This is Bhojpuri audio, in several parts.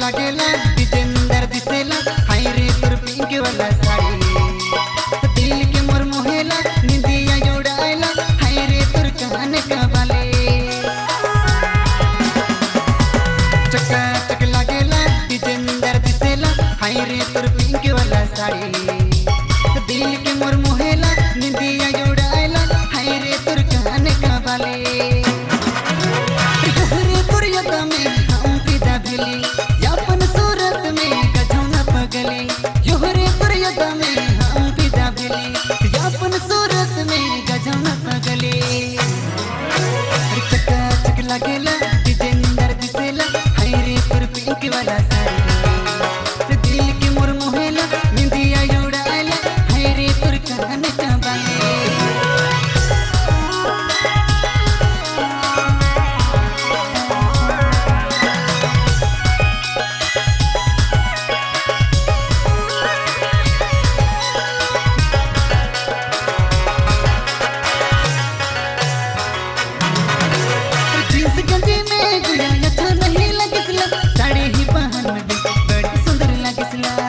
लागेला विजेंदर दिसेला हाय रे तोर पिंक वाला साड़ी दिल के मोर मोहेला निंदिया जोड़ायला हाय रे तोर कान का बाले चका चक लागेला विजेंदर दिसेला हाय रे तोर पिंक वाला साड़ी दिल के मोर मोहेला निंदिया जोड़ायला हाय रे तोर कान का बाले तोहरे तुरियत में हम फिदा भेली यापन सूरत में गझौना पगले योहरे तुरियत में हम फिदा भेली यापन सूरत में गझौना पगले अरे चका चक लागेला विजेंदर दिसेला हाय रे तोर पिंक वाला साड़ी दिल के मोर मोहेला निंदिया उड़ायला हाय रे तोर कान का बाले जींस गंजी में गुड़िया अच्छा नहीं लगिसला साड़ी ही पहन में भी बड़ी सुंदर लगिसला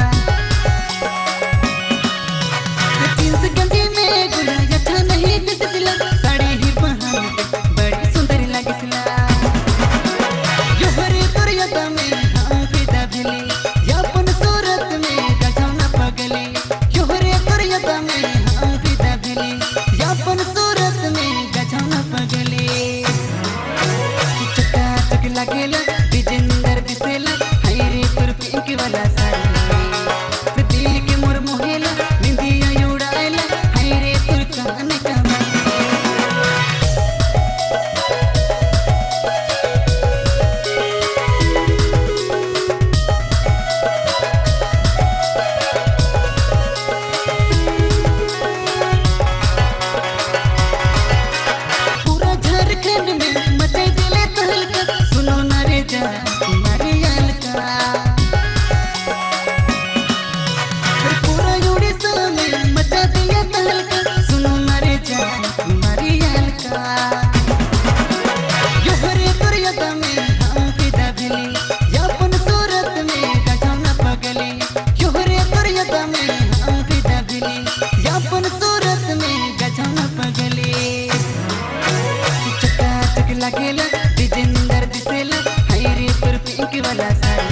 जींस गंजी में गुड़िया अच्छा नहीं दिसला साड़ी ही पहन में भी बड़ी सुंदर लगिसला योहरे तुरियत में हम फिदा भेली यापन सूरत में गझौना पगले योहरे तुरियत में हम फिदा भेली यापन सूरत में गझौना पगले चका चक लागेला विजेंदर दिसेला हाय रे तोर पिंक वाला साड़ी दिल के मोर मोहेला निंदिया उड़ायला हाय रे तोर कान का बाले पूरा झारखंड में मचे दिले तहलका सुनो ना रे जा तुम्हारे अलका अरे पूरा उड़ीसा में मचा दिया तहलका सुनो ना रे जा तुम्हारी अलका योहरे तुरियत में हम फिदा भेली यापन सूरत में गझौना पगले योहरे तुरियत में हम फिदा भेली यापन सूरत में गझौना पगले चका चक लागेला विजेंदर दिसेला हाय रे तोर पिंक वाला साड़ी